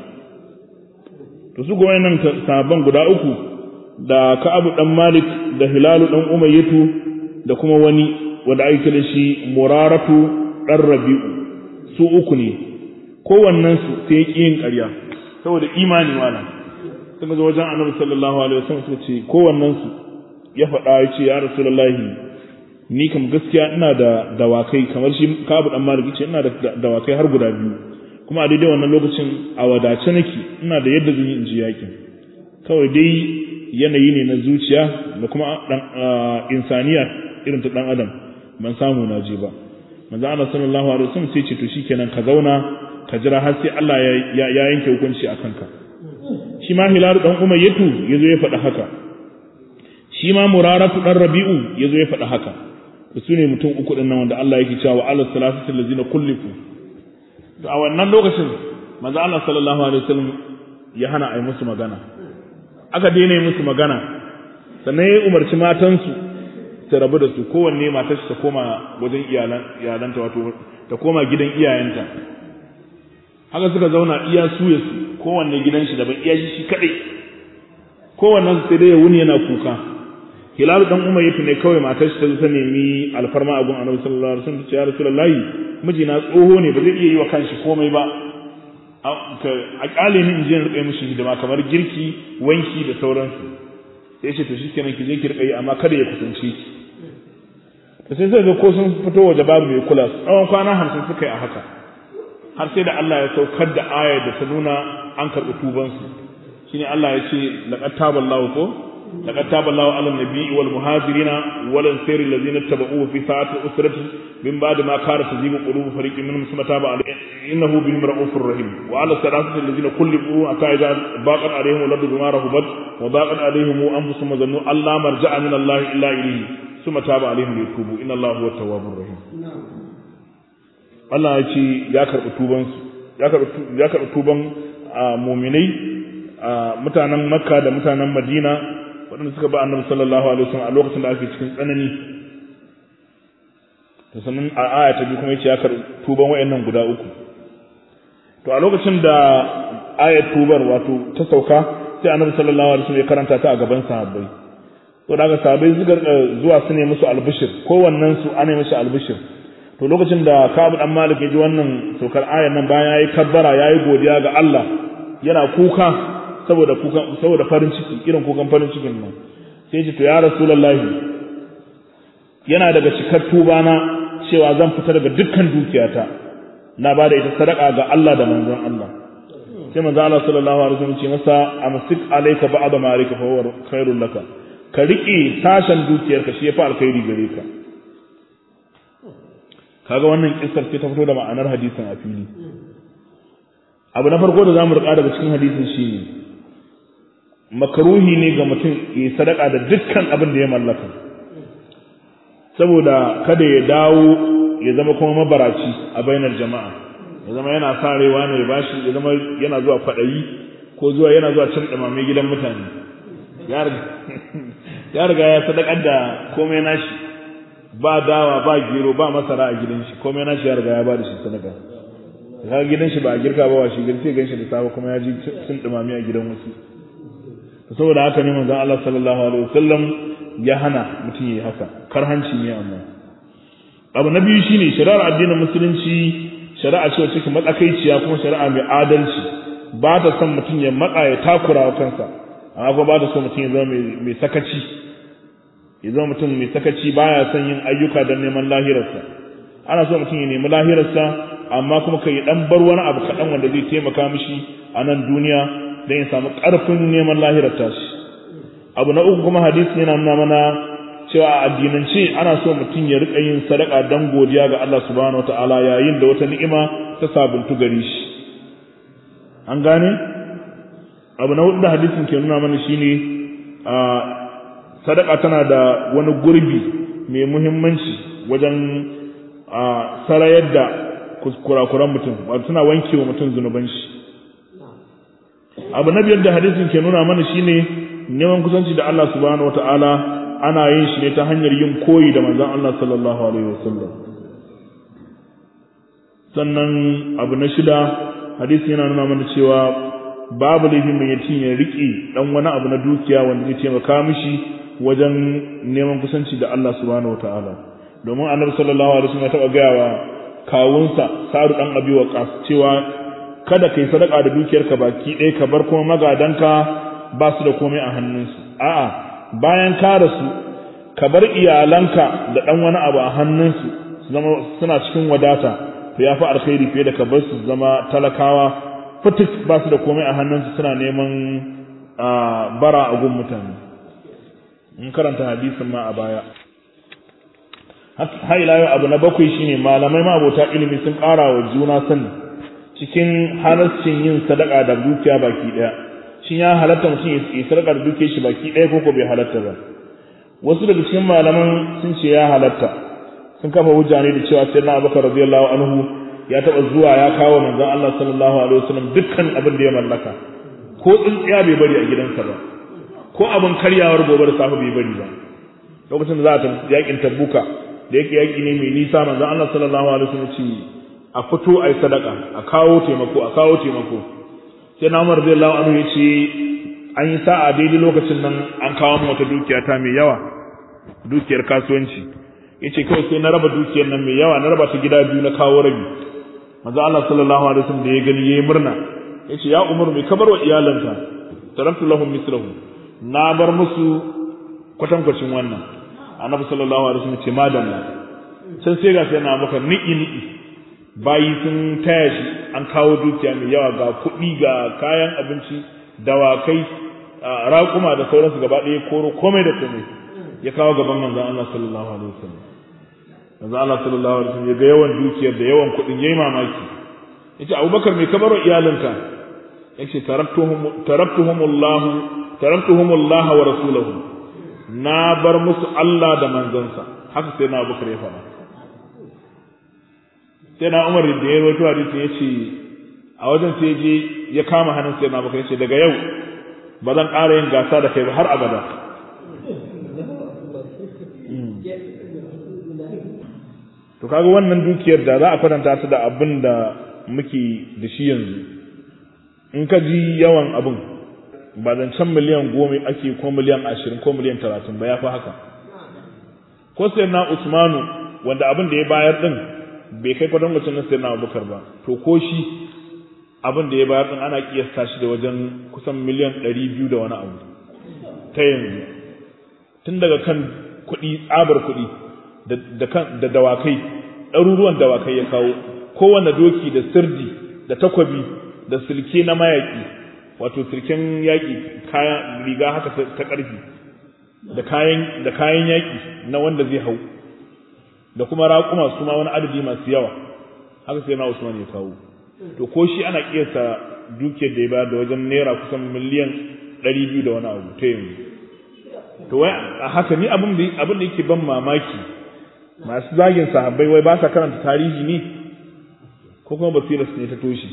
to su goyen nan sahabban guda uku da Ka'abu dan Malik da Hilalu dan Umayyatu da kuma wani wanda ake kira shi Muraratu dan Rabi'u su uku ne kowannen su sai ya yin ƙarya saboda imani wala suka zo wajen Annabi sallallahu alaihi wasallam suka ce kowannen su ya faɗa ya ce ya Rasulullahi ni kam gaskiya ina da dawakai kamar shi Ka'abu dan Malik ce ina da dawakai har guda biyu kuma a daidai wannan lokacin a wadace nake ina da yadda zan yi in ji yakin kawai dai yanayi ne na zuciya da kuma insaniya irin ta dan adam ban samu na je ba manzo Allah sallallahu alaihi wasallam sai ce to shikenan ka zauna ka jira har sai Allah ya yanke hukunci a kanka shi ma Hilal dan Umayyatu yazo ya faɗa haka shi ma Muraratu dan Rabi'u yazo ya faɗa haka su ne mutum uku din nan wanda Allah yake cewa wa ala salatu allazina kullifu to a wannan lokacin manzo Allah sallallahu alaihi wasallam ya hana a yi musu magana aka daina yi musu magana sannan ya umarci matansu ta rabu da su kowanne matar ta koma wajen iyalanta wato ta koma gidan iyayenta haka suka zauna iya su ya su kowanne gidan shi daban iya shi kadai kowannen sai dai ya wuni yana kuka hilalu dan umar yafi ne kawai matar shi ta zo ta nemi alfarma a gun annabi sallallahu alaihi wasallam ta ce ya rasulullahi mijina tsoho ne ba zai iya yi wa kanshi komai ba a kyale ni in je in rika mishi hidima kamar girki wanki da sauransu sai ce to shikenan ki je ki rika yi amma kada ya kusance ki to sai sai ga ko sun fito waje babu mai kula tsawon kwana hamsin suka yi a haka har sai da Allah ya saukar da ayar da ta nuna an karɓi tubansu shine Allah ya ce laqad taballahu ko لقد تاب الله على النبي والمهاجرين والانصار الذين اتبعوه في ساعة الأسرة من بعد ما كانت تزيغ قلوب فريق منهم ثم تاب عليه إنه بهم رؤوف رحيم وعلى الثلاثة الذين كلفوا حتى إذا ضاقت عليهم الأرض بما رحبت وضاقت عليهم أنفسهم وظنوا أن لا مرجع من الله إلا إليه ثم تاب عليهم ليتوبوا إن الله هو التواب الرحيم Allah ya ce ya karɓi tubansu ya karɓi tuban muminai mutanen Makka da mutanen Madina waɗanda suka ba annabi sallallahu alaihi wasallam a lokacin da ake cikin tsanani to sannan a aya ta biyu kuma yace ya karɓi tuban wayannan guda uku to a lokacin da ayat tubar wato ta sauka sai annabi sallallahu alaihi wasallam ya karanta ta a gaban sahabbai to daga sahabbai suka zuwa su ne musu albishir kowannen su ana mishi albishir to lokacin da Ka'ab dan Malik ya ji wannan saukar ayar nan bayan yayi kabbara yayi godiya ga Allah yana kuka saboda kukan saboda farin ciki irin kukan farin cikin nan sai ce to ya rasulullahi yana daga cikar tuba na cewa zan fita daga dukkan dukiyata na ba da ita sadaka ga Allah da manzon Allah sai manzon Allah sallallahu alaihi wasallam ce masa amsik alayka ba'da malika fa huwa khairul laka ka riƙe sashen dukiyarka shi yafi alkhairi gare ka kaga wannan kissar ce ta fito da ma'anar hadisin a fili abu na farko da zamu rika daga cikin hadisin shine makaruhi ne ga mutum ya sadaka da dukkan abin da ya mallaka saboda kada ya dawo ya zama kuma mabaraci a bainar jama'a ya zama yana sarewa ne ya bashi ya zama yana zuwa kwaɗayi ko zuwa yana zuwa cin ɗumame gidan mutane ya riga ya sadakar da komai nashi ba dawa ba gero ba masara a gidan shi komai nashi ya riga ya ba da shi sadaka ga gidan shi ba a girka ba wa shi girki gan shi da safe kuma ya ji cin ɗumame a gidan wasu saboda haka ne manzon Allah sallallahu alaihi wasallam ya hana mutum yayi haka karhanci ne amma abu na biyu shine shari'ar addinin musulunci shari'a ce wacce matsakaiciya kuma shari'a mai adalci ba ta son mutum ya matsa ya takura wa kansa amma kuma ba ta so mutum ya zama mai sakaci ya zama mutum mai sakaci baya son yin ayyuka don neman lahirarsa ana so mutum ya nemi lahirarsa amma kuma kai dan bar wani abu kaɗan wanda zai taimaka mishi a nan duniya don ya samu ƙarfin neman lahirar tashi abu na uku kuma hadisi yana nuna mana cewa a addinance ana so mutum ya riƙa yin sadaka don godiya ga Allah subhanahu wataala yayin da wata ni'ima ta sabuntu gare shi an gane abu na hudu da hadisin ke nuna mana shine a sadaka tana da wani gurbi mai muhimmanci wajen sarayar da kurakuran mutum wato tana wanke wa mutum zunuban shi abu na biyar da hadisin ke nuna mana shine neman kusanci da Allah subhanahu wataala ana yin shi ne ta hanyar yin koyi da manzon Allah sallallahu alaihi wasallam sannan abu na shida hadisi yana nuna mana cewa babu laifin mai yatim ya riƙe dan wani abu na dukiya wanda zai taimaka mishi wajen neman kusanci da Allah subhanahu wataala domin annabi sallallahu alaihi wasallam ya taba gaya wa kawunsa Sa'ad dan Abi Waqqas cewa kada kai sadaka da dukiyarka baki ɗaya ka bar kuma magadanka ba su da komai a hannunsu a'a bayan ka rasu ka bar iyalanka da dan wani abu a hannunsu su zama suna cikin wadata to yafi alkhairi fiye da ka bar su zama talakawa fitik ba su da komai a hannunsu suna neman bara a gun mutane in karanta hadisin ma a baya har ila yau abu na bakwai shine malamai ma abota ilimi sun ƙara wa juna sani cikin halarcin yin sadaka da dukiya baki ɗaya shin ya halatta mutum ya sadaka da dukiyar shi baki ɗaya ko ko bai halatta ba wasu daga cikin malaman sun ce ya halatta sun kafa hujja ne da cewa sayyidina abubakar radiyallahu anhu ya taɓa zuwa ya kawo manzon Allah sallallahu alaihi wasallam dukkan abin da ya mallaka ko tsintsiya bai bari a gidansa ba ko abin karyawar gobe da safe bai bari ba lokacin da za a tafi yakin tabuka da yake yaki ne mai nisa manzon Allah sallallahu alaihi wasallam ce a fito ai sadaka a kawo taimako a kawo taimako sai na Umar radiyallahu anhu ya ce an yi sa'a daidai lokacin nan an kawo mu wata dukiya ta mai yawa dukiyar kasuwanci yace kawai sai na raba dukiyar nan mai yawa na raba ta gida biyu na kawo rabi manzo Allah sallallahu alaihi wasallam da ya gani yayi murna yace ya Umar mai kabar wa iyalanka taraktu lahum mislahu na bar musu kwatankwacin wannan annabi sallallahu alaihi wasallam ce madalla can sai ga sai na maka niki niki bayi sun taya shi an kawo dukiya mai yawa ga kuɗi ga kayan abinci dawakai raƙuma da sauransu gaba ɗaya koro komai da komai ya kawo gaban manzon Allah sallallahu alaihi wasallam manzon Allah sallallahu alaihi wasallam ya ga yawan dukiyar da yawan kuɗin yayi mamaki yace Abubakar mai kabaro iyalinka yace taraktuhum taraktuhumullahu taraktuhumullah wa rasuluhu na bar musu Allah da manzansa haka sai na Abubakar ya faɗa sai na Umar da ya rawaito hadisi yace a wajen sai je ya kama hannun sai na Abubakar yace daga yau ba zan ƙara yin gasa da kai ba har abada to kaga wannan dukiyar da za a kwatanta ta da abin da muke da shi yanzu in ka ji yawan abin ba zancen miliyan goma ake ko miliyan ashirin ko miliyan talatin ba ya fi haka ko sai na usmanu wanda abin da ya bayar din bai kai kwadon wacce na sai na abubakar ba to ko shi abin da ya bayar din ana kiyasta shi da wajen kusan miliyan ɗari biyu da wani abu ta yanzu tun daga kan kuɗi tsabar kuɗi da dawakai ɗaruruwan dawakai ya kawo kowane doki da sirdi da takwabi da silke na mayaƙi wato silken yaƙi kayan riga haka ta ƙarfi da kayan da kayan yaƙi na wanda zai hau da kuma raƙuma su ma wani adadi masu yawa haka sai na Usman ya kawo to ko shi ana kiyasta dukiyar da ya bayar da wajen naira kusan miliyan ɗari biyu da wani abu ta yanzu to wai a haka ni abin da abin da yake ban mamaki masu zagin sahabbai wai ba sa karanta tarihi ne ko kuma basira su ne ta toshe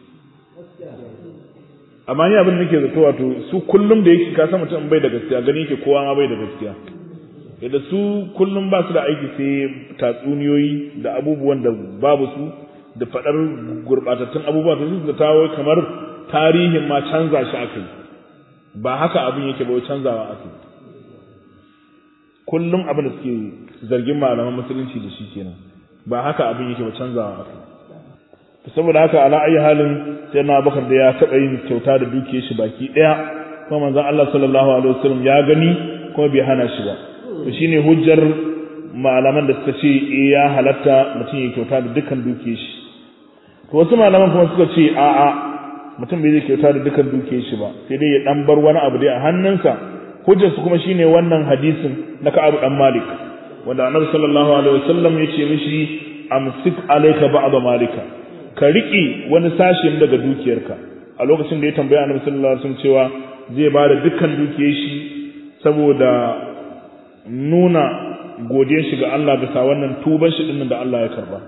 amma ni abin da nake zato wato su kullum da yake ka san mutum bai da gaskiya gani yake kowa ma bai da gaskiya yadda su kullum ba su da aiki sai tatsuniyoyi da abubuwan da babu su da faɗar gurɓatattun abubuwa ta su da tawo kamar tarihin ma canza shi aka yi ba haka abin yake ba canzawa aka yi kullum abin da suke zargin malaman musulunci da shi kenan ba haka abin yake ba canzawa aka yi saboda haka ala ayi halin sai na bakar da ya taɓa yin kyauta da dukiyar shi baki ɗaya kuma manzon Allah sallallahu alaihi wasallam ya gani kuma bai hana shi ba to shine hujjar malaman da suka ce eh ya halatta mutum ya kyauta da dukkan dukiyar shi to wasu malaman kuma suka ce a'a mutum bai zai kyauta da dukkan dukiyar shi ba sai dai ya dan bar wani abu dai a hannunsa hujjar su kuma shine wannan hadisin na Ka'ab dan Malik wanda Annabi sallallahu alaihi wasallam ya ce mishi amsik alayka ba'd malika ka riƙe wani sashen daga dukiyarka a lokacin da ya tambaya Annabi sallallahu alaihi wasallam cewa zai ba da dukkan dukiyar shi saboda nuna godiyar shi ga Allah bisa wannan tuban shi dinnan da Allah ya karba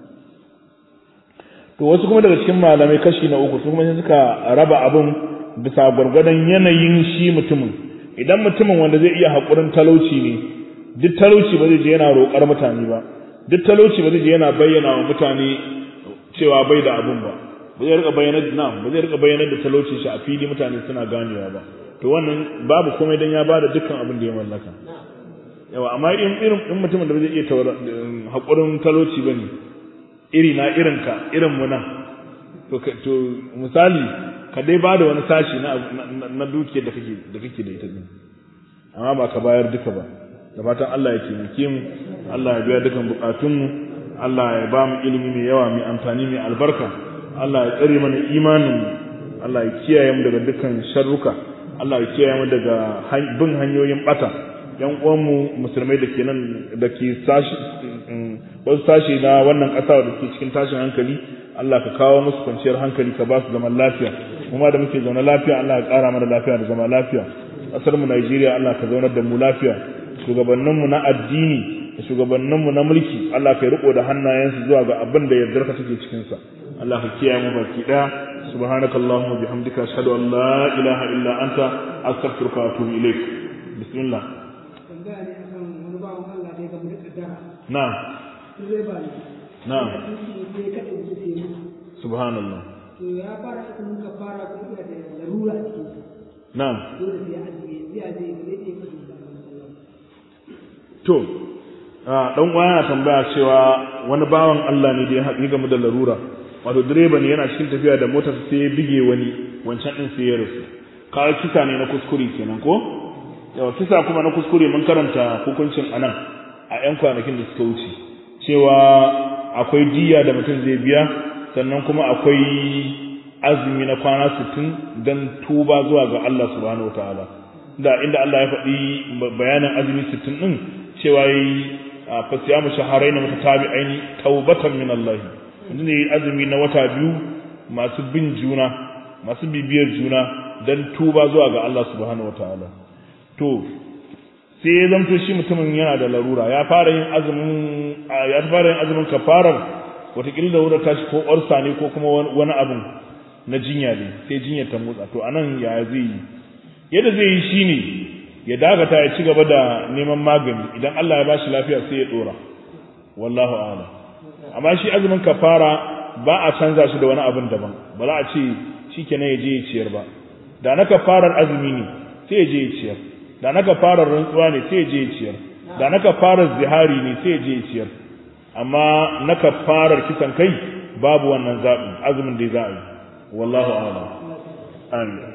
to wasu kuma daga cikin malamai kashi na uku su kuma suka raba abin bisa gwargwadon yanayin shi mutumin idan mutumin wanda zai iya haƙurin talauci ne duk talauci ba zai je yana roƙar mutane ba duk talauci ba zai je yana bayyana wa mutane cewa bai da abin ba ba zai rika bayyana da ba zai rika bayyana da talaucin shi a fili mutane suna ganewa ba to wannan babu komai dan ya bada dukkan abin da ya mallaka yawa amma in irin in mutumin da ba zai iya haƙurin talauci bane iri na irin ka irin mu nan to to misali ka dai bada wani sashi na na dukiyar da kake da kake da ita din amma ba ka bayar duka ba da fatan Allah ya taimake mu Allah ya biya dukan bukatun mu Allah ya ba mu ilimi mai yawa mai amfani mai albarka Allah ya tsare mana imanin mu Allah ya kiyaye mu daga dukkan sharruka Allah ya kiyaye mu daga bin hanyoyin bata yan uwanmu musulmai da ke nan da ke sashi wasu sashi na wannan ƙasa da ke cikin tashin hankali Allah ka kawo musu kwanciyar hankali ka ba su zaman lafiya kuma da muke zaune lafiya Allah ya ƙara mana lafiya da zama lafiya ƙasar mu Najeriya Allah ka zaunar da mu lafiya shugabannin mu na addini da shugabannin mu na mulki Allah ka riko da hannayensu zuwa ga abin da yardarka take cikin sa Allah ka kiyaye mu baki daya subhanakallahumma bihamdika ashhadu an la ilaha illa anta astaghfiruka wa atubu ilaik bismillah tambaya ne akan wani bawan Allah da ya gamu da kaddara. na'am Direba ne. na'am Sai ya kaɗe wuce sai ya mutu. subhanallah To ya fara azumin ka fara kuma da larura a cikin sa. na'am Dole sai ya ajiye sai ya je zai iya kashe da Allah. to dan uwa yana tambaya cewa wani bawan Allah ne da ya haɗu game da larura wato direba ne yana cikin tafiya da motar sai ya bige wani wancan din sai ya rasu kawai kisa ne na kuskure kenan ko yawa kisa kuma na kuskure mun karanta hukuncin anan a yan kwanakin da suka wuce cewa akwai diya da mutum zai biya sannan kuma akwai azumi na kwana 60 dan tuba zuwa ga Allah subhanahu wataala da inda Allah ya faɗi bayanin azumi 60 din cewa yi fasiyamu shaharaina mutatabi'aini taubatan min Allah yanzu ne azumi na wata biyu masu bin juna masu bibiyar juna dan tuba zuwa ga Allah subhanahu wataala to sai ya zamto shi mutumin yana da larura ya fara yin azumin ya fara yin azumin kafarar wataƙila da wurin tashi ko orsa ne ko kuma wani abin na jinya ne sai jinyar ta motsa to anan ya zai yi yadda zai yi shine ya dakata ya ci gaba da neman magani idan Allah ya bashi lafiya sai ya dora wallahu a'lam amma shi azumin kafara ba a canza shi da wani abin daban ba za a ce shikenan ya je ya ciyar ba da na kafarar azumi ne sai ya je ya ciyar da na kafarar rantsuwa ne sai ya je ya ciyar da na kafarar zihari ne sai ya je ya ciyar amma na kafarar kisan kai babu wannan zaɓi azumin da za a yi wallahu a'lam amin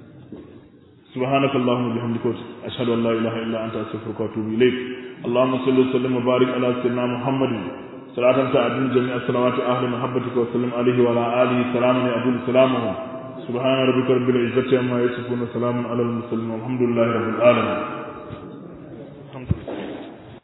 سبحانك اللهم وبحمدك أشهد أن لا إله إلا أنت أستغفرك وأتوب إليك اللهم صل وسلم وبارك على سيدنا محمد صلاة تعدل جميع الصلوات أهل محبتك وسلم عليه وعلى آله سلاما يعدل سلامه سبحان ربك رب العزة عما يصفون سلام على المرسلين والحمد لله رب العالمين